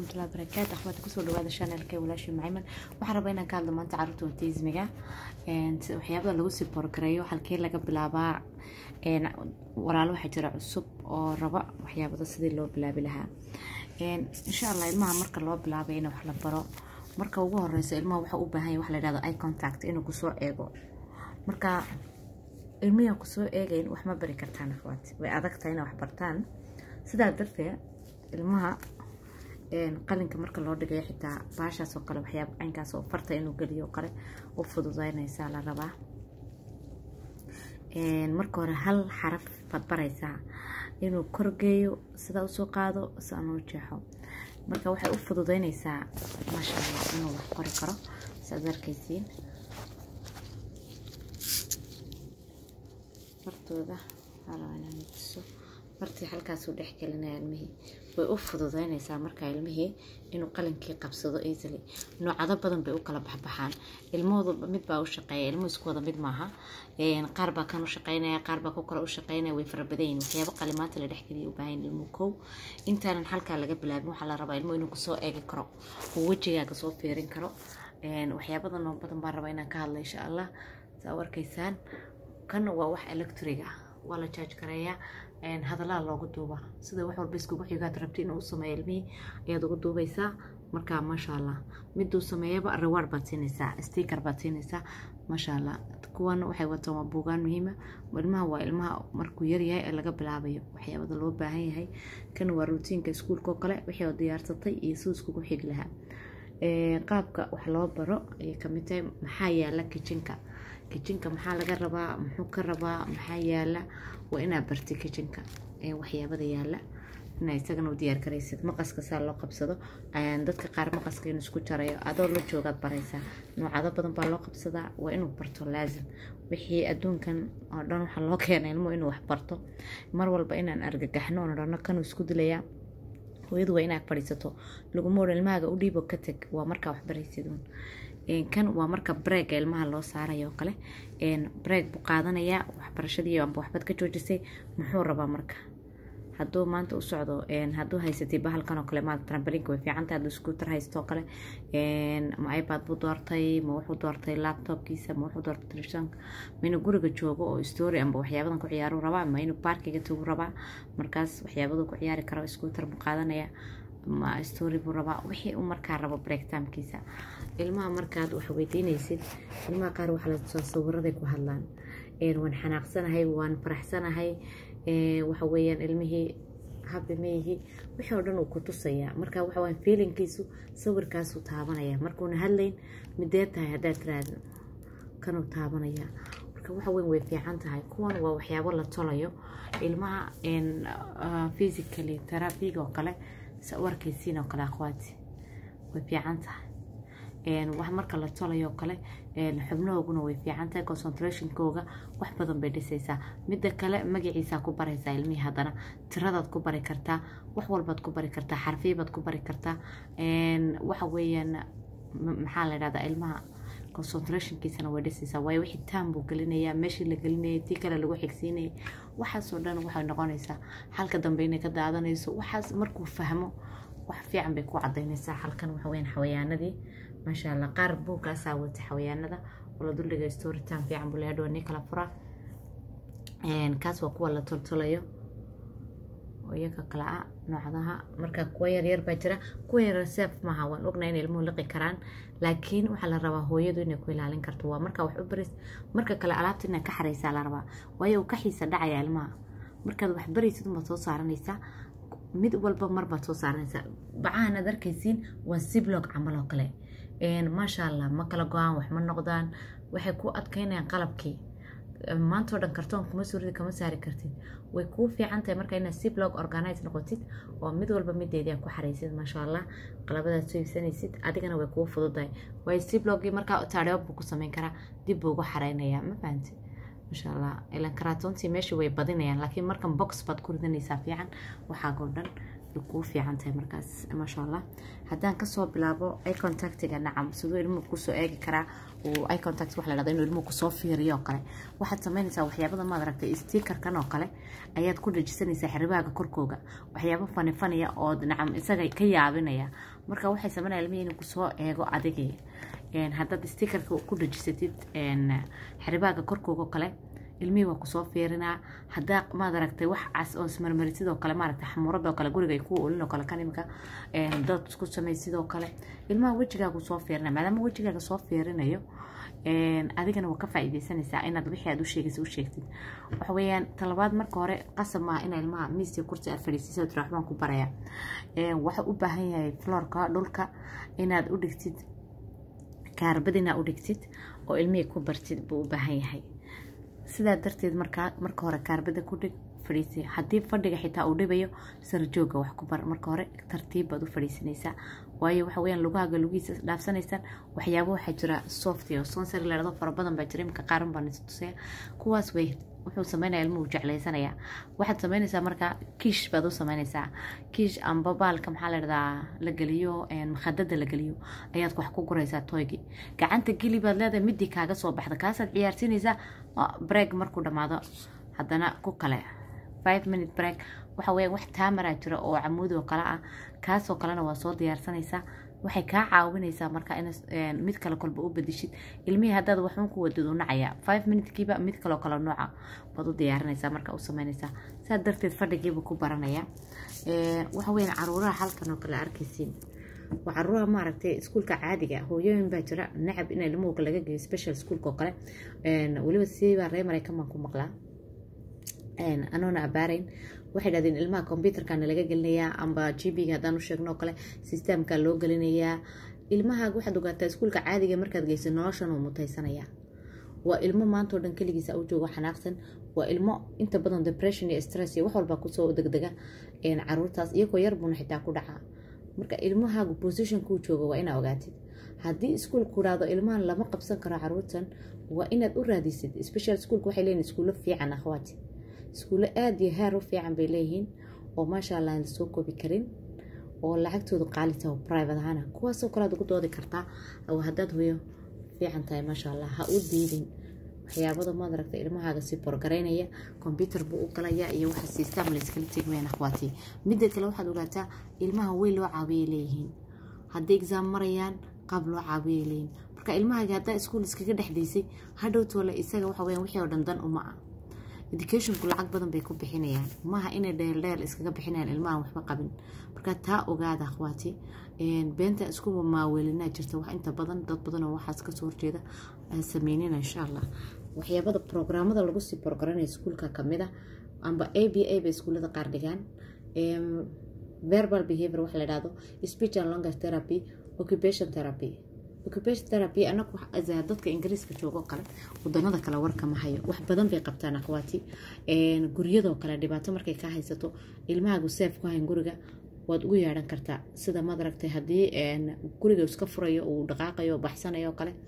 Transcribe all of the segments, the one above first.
waraxmatullahi wabarakaatu akhwaati kusoo dhawaada shanelka walaashii macayman waxaan rabaa inaan ka hadlo maanta carruurta autismiga waxyaabada lagu sii borgareeyo halkee laga bilaabaa walaalo waxaa jira cusub oo raba waxyaabada sidii loo bilaabi lahaa insha allah ilmaha marka loo bilaabay in wax la baro marka ugu horeysa ilmaha waxa u baahan yahay wax la yidhahdo eye contact inuu kusoo eego marka ilmihi kusoo eegayn wax ma bari kartaan akhwaati way adag tahay inay wax bartaan sidaa darteed ilmaha qalinka marka loo dhigayo xitaa baashaas oo kale waxyaaba caynkaas oo farta inuu geliyo kale u fududeynaysaa la rabaa marka hore hal xaraf baad baraysaa inuu korgeeyo sidaa usoo qaado si aan u jeexo marka waxay u fududeynaysaa maasha allah inuu wax qori karo siaad arkaysiin fartooda so fartii halkaasuu dhex gelinaya ilmihii way u fududeynaysaa markaa ilmihii inuu qalinkii qabsado easily noocado badan bay u kala baxbaxaan ilmahooda mid baa u shaqeeya ilmuhu isku wada mid maaha qaar baa kan u shaqeynaya qaar baa ku kale u shaqeynaya way fara badan yihin waxyaabo qalimaanta la dhexgeliya u baahan ilmuhu kow intaanan halkaa laga bilaabin waxaa la rabaa ilmuhu inuu kusoo eegi karo uu wejigaaga soo fiirin karo waxyaabada noo badan baan rabaa inaan ka hadla insha allah saa u arkaysaan kan waa wax electriga waa la jaaj gareeyaa hadallaa loogu duuba sida wax walba iskugu xigaad rabti inuu u sameeyo ilmihii ayaad ugu duubaysaa marka maasha allah miduu sameeyaba reward baad siinaysaa sticker baad siinaysaa maasha allah kuwan waxay wataan waa buugaan muhiima ilmaha waa ilmaha markuu yaryahay ee laga bilaabayo waxyaabada loo baahan yahay kan waa rutiinka iskuulka oo kale wixii oo diyaarsatay iyo siduu iskugu xigi lahaa qaabka wax loo baro ayay kamid tahay maxaa yaala kijinka kijinka maxaa laga rabaa muxuu ka rabaa maxaa yaala waa inaa barti kijinka waxyaabada yaala inaa isagana u diyaar garaysid maqaska saa loo qabsado dadka qaar maqaska inuu isku jarayo adoo la joogaad baraysaa noocado badan baa loo qabsadaa waa inuu barto laazim wixii adduunkan oo dhan waxaa loo keenay ilmo inuu wax barto mar walba inaan argagaxno oon dhano kanuu isku dilayaa hooyadu waa inaad fadhiisato laguma odhan ilmahaaga u dhiibo ka teg waa markaa wax baraysiduun kan waa marka breega ilmaha loo saarayo oo kale breeg buu qaadanayaa waxbarashadii amba waxbaad ka joojisay muxuu rabaa marka hadduu maanta u socdo hadduu haysatay bahalkan oo kale maanta trambalinka way fiicantahay hadduu scooter haysto oo kale ma ipad buu doortay ma wuxuu doortay laptopkiisa ma wuxuu doortay televisionka ma inuu guriga joogo oo story amba waxyaabadan ku ciyaaru rabaa ma inuu baarkiga tagu rabaa markaas waxyaabadu ku ciyaari karo scooter buu qaadanaya ma story buu rabaa wixii uu markaa rabo break timekiisa ilmaha markaad wax weydiinaysid ilmaha qaar waxaa la tusaa sawiraday ku hadlaan waan xanaaqsanahay waan faraxsanahay waxa weeyaan ilmihii habi meyihi wixii oo dhan uu ku tusayaa marka waxa weyan feelinkiisu sawirkaasuu taabanaya markuuna hadlayn midee tahay haddaad tiraahdo kanuu taabanaya marka waxa weyn way fiican tahay kuwan waa waxyaabo la tolayo ilmaha physically terabiga oo kale sa u arkaysiin oo kale akhwaati way fiican tahay wax marka la tolayo oo kale xubnahooguna way fiican tahay concentrationkooga wax badan bay dhisaysaa midda kale magaciisaa ku baraysaa ilmihii haddana tiradaad ku bari kartaa wax walbaad ku bari kartaa xarfiibaad ku bari kartaa waxa weeyaan maxaa la dhahdaa ilmaha concentrationkiisana way dhisaysaa waayo wixii taan buu gelinayaa meeshii la gelinayay tii kale lagu xigsiinayay waxaasoo dhan waxay noqonaysaa halka dambe inay ka daadanayso waxaas markuu fahmo wax fiican bay ku cadaynaysaa halkan waxa weyaan xawayaanadii maasha allah qaar buugkaasaa wata xawayaanada oo la duldhigay storytime fiican buu leeyahay dhawanii kala fura kaas waa kuwa la toltolayo oo iyaga kala ah noocdaha marka kuwa yaryar baa jira kuwa yaryar seef maaha waan ognaa inay ilmuhu liqi karaan laakiin waxaa la rabaa hooyadu inay ku ilaalin karto waa markaa wax u baris marka kale alaabta inaad ka xaraysaa la rabaa waayo uu ka xiisa dhacaya ilmaha markaad wax baraysid unbaad soo saaranaysaa mid walba marbaad soo saaranaysaa bacahan aad arkaysiin waa siblog camal oo kale maasha allah ma kala go-aan wax ma noqdaan waxay ku adkeynayaan qalabkii maantao dhan kartoon kuma suurida kama saari kartid way kuu fiican tahay marka inaad si blog organize noqotid oo mid walba mideedii ku xaraysid maasha allah qalabadaad soo iibsanaysid adigana way kuu fududahay waayo si blogii markaa taadheeb buu ku sameyn karaa dib buu ugu xareynayaa ma fahanti maasha allah ilan karaatontii meesha way badinayaan laakiin markan box baad ku ridanaysaa fiican waxaagoo dhan kuu fiican tahay markaas maasha allah haddaan kasoo bilaabo eye contactiga nacam siduu ilmuhu kusoo eegi karaa uu eye contact wax la dhahdo inuu ilmuhu kusoo fiiriyo oo kale waxaad samaynaysaa waxyaabada maad aragtay stickerkan oo kale ayaad ku dhajisanaysaa xiribaaga korkooga waxyaabo fani faniya oo nacam isaga ka yaabinaya marka waxay sameynaya ilmihii inuu kusoo eego adigii haddaad stikerka ku dhajisatid xeribaaga korkooga kale ilmihii waa kusoo fiirinaa haddaa maad aragtay wax cas oo ismarmari sidoo kale maaragtay xamuuradoo kale guriga ay ku olin oo kale kan imika dad isku samey sidoo kale ilmaha wejigaagu soo fiirinaya maadaama wejigaaga soo fiirinayo adigana waa ka faa'iidaysanaysaa inaad wixii aad u sheegaysa u sheegtid waxa weeyaan talabaad marka hore qasab maaha ina ilmaha miiska kursi aad fadhiisiisa tira waxbaan ku baraya waxa u baahan yahay floorka dhulka inaad u dhigtid kaarbad inaad u dhigtid oo ilmihii ku bartid buu u baahan yahay sidaa darteed markaa marka hore kaarbada ku dhig fadhiisi haddii fadhiga xitaa uu dhibayo sarjooga wax ku bar marka hore tartiib baad u fadhiisanaysaa waayo waxa weyaan lugahaaga lugihiisa dhaafsanaysaan waxyaabo waxaa jira soft oo sonsary ladhado fara badan baa jira imika qaaran baan tusaya kuwaas way wuxuu sameynaya ilmuhu jeclaysanaya waxaad sameynaysaa marka kiish baad u sameynaysaa kiish amba baalka maxaa la dhahdaa la geliyo makhadada la geliyo ayaad wax ku guraysaa toygii gacanta geli baad leedahay midii kaaga soo baxda kaasaad ciyaarsiinaysaa break markuu dhammaado haddana ku kale five minute break waxa weya wax taamaraa jira oo camuudi oo kale ah kaasoo kalena waa soo diyaarsanaysaa waxay kaa caawinaysaa marka in mid kale kolba u bedishid ilmihii haddaad waxun ku wadid u nacaya five minutekiiba mid kaloo kale nooca baad u diyaarinaysaa marka u sameynaysaa saa darteed fadhigiiba ku baranaya waxa weyan caruuraha halkan oo kale arkaysiin waa caruuraha maaragtay iskuulka caadiga hooyooyin baa jira nacab in ilmuhu laga geeyo special schoolka oo kale weliba siibaa ree maraykan baan ku maqlaa anoona abaarayn waxay dhahdeen ilmaha combyuterkana laga gelinayaa amba gbiga haddaan u sheegno oo kale systemka loo gelinayaa ilmahaaga waxaad ogaataa iskuulka caadiga markaad geysa noloshan uu mutaysanaya waa ilmo maantao dhan keligiisa u joogo xanaaqsan waa ilmo inta badan depression iyo stress iyo wax walba kusoo degdega caruurtaas iyagoo yar buuna xitaa ku dhacaa marka ilmahaagu positionkuu joogo waa inaa ogaatid haddii iskuulku raado ilmahan lama qabsan karo caruurtan waa inaad u raadisid special schoolka waxay leeyihin iskuulo fiican akhwaati iskuulo aada iyo heer u fiican bay leeyihiin oo maasha allah aan lasoo koobi karin oo lacagtoodu qaalita oo private ahaana kuwaasoo kale aad ugu doodi kartaa oo haddaad hoyo fiican tahay maasha allah ha u diidin waxyaabada maad aragta ilmahaaga si borgaraynaya combyuter buu u galaya iyo waxa system la iskala tegmayaan akhwaati midda kale waxaad ogaataa ilmaha weyn loo caawiyay leeyihiin hadday exaam marayaan qaab loo caawiyay leeyihiin marka ilmahaaga haddaa iskuul iskaga dhexdaysay hadhowtoole isaga waxa weyaan wixii oo dhan dan uma ah educationku lacag badan bay ku bixinayaan maaha inay dheeldheel iskaga bixinayaan ilmahan waxba qabin marka taa ogaada akhwaati beenta iskuba maaweelinaa jirta wax inta badan dad badan oo waxaas kasoo horjeeda sameynina insha allah waxyaabada programmada lagu sii borgaranaya iskuulka kamida amba a b a bay iskuullada qaar dhigaan verbal behavior waxa la dhahdo speech and longer therapy occupation therapy occupation therapy anagu dadka ingiriiska joogo kale wadanada kale warka ma hayo wax badan bay qabtaan akhwaati guryadoo kale dhibaato markay ka haysato ilmahaagu seef ku hayn guriga waad ugu yeedhan kartaa sida maad aragtay haddii guriga iska furayo uu dhaqaaqayo baxsanayo oo kale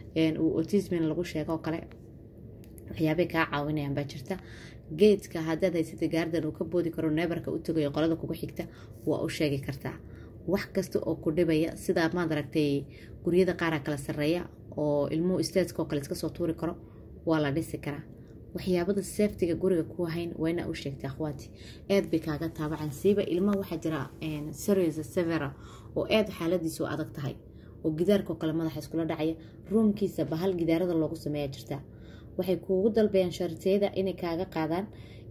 uu autismin lagu sheego oo kale waxyaabay kaa caawinayaan baa jirta geedka haddaad haysatay gaardan uu ka boodi karo neebarka u tagayo qolada kugu xigta waa u sheegi kartaa wax kasta oo ku dhibaya sidaa maad aragtay guryada qaaraa kala sareeya oo ilmuhu stateska oo kale iska soo tuuri karo waa la dhisi karaa waxyaabada seeftiga guriga ku hayn waa inaa u sheegtay akhwaati aad bay kaaga taabacan siiba ilmaha waxaa jira serious severa oo aad xaaladiisu adag tahay oo gidaarkaoo kale madaxa iskula dhacaya ruumkiisa bahal gidaarada loogu sameeya jirta waxay kuugu dalbayaan sharitiyada inay kaaga qaadaan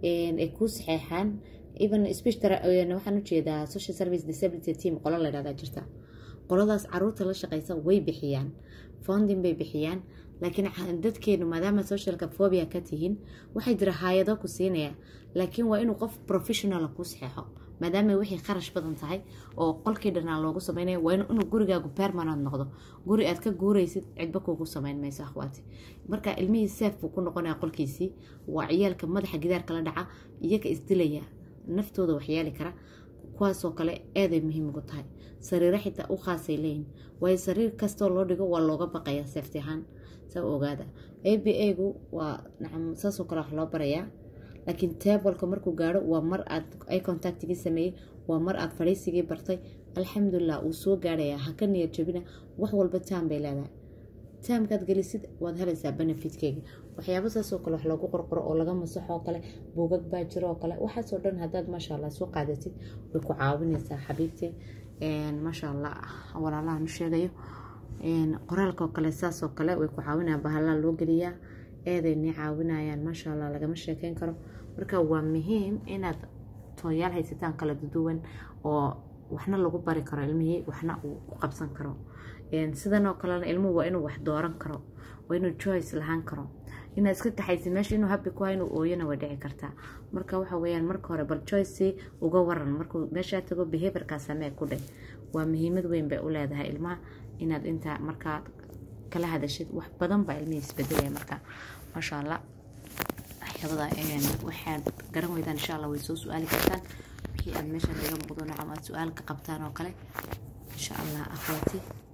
ay kuu saxeexaan even speech waxaan ujeedaa social service disability team qolo la dhahdaa jirta qoladaas caruurta la shaqeysa way bixiyaan founding bay bixiyaan laakiin dadkeenu maadaama socialka phobia ka tihiin waxay jira hay-ado ku siinaya laakiin waa inuu qof professionala kuu saxeexo maadaama wixii kharash badan tahay oo qolkii dhanaa loogu sameynaya waa inuu gurigaagu permanent noqdo guri aad ka guuraysid cidba kuugu sameyn mayso akhwaati marka ilmihii seef buu ku noqonaya qolkiisii waa ciyaalka madaxa gidaarka la dhaca iyaga isdilaya naftooda waxyeeli kara kuwaasoo kale aaday muhiim ugu tahay sariiro xitaa u khaasay leeyihin waayo sariir kastoo loo dhigo waa looga baqaya seefti ahaan saa ogaada a b a gu waa nacam saasoo kale wax loo barayaa laakiin tableka markuu gaaro waa mar aad ay contactigii sameeyey waa mar aad fadhiisigii bartay alxamdulilah uu soo gaarayaa haka niyad jabina wax walba taam bay leedahay taamkaad gelisid waad helaysaa benefitkeyga waxyaaba saasoo kale wax loogu qorqoro oo laga masaxo oo kale buugag baa jiro oo kale waxaasoo dhan haddaad maasha allah soo qaadatid way ku caawinaysaa xabiibtee maasha allah walaalaha nu sheegayo qoraalka oo kale saas oo kale way ku caawinayaan bahalaa loo geliyaa eedaynay caawinayaan maasha allah lagama sheekeyn karo marka waa muhiim inaad tooyaal haysataan kala duduwan oo waxna lagu bari karo ilmihii waxna uu ku qabsan karo sidan oo kalena ilmuhu waa inuu wax dooran karo waa inuu joyce lahaan karo inaad iska kaxaysa meesha inuu habi ku inuu ooyana way dhici kartaa marka waxa weeyaan marka hore bal joyce uga waran markuu meeshaa tago behaviorkaa samee ku dheh waa muhiimad weyn bay u leedahay ilmaha inaad intaa markaa kala hadashid wax badan baa ilmihii isbedelaya marka maasha allah waxyaabada waxaad garan weydaan insha allah way soo su-aali kartaan wixii aad meeshan iga muuqdo nocam aad su-aal ka qabtaan oo kale insha allah akhwaati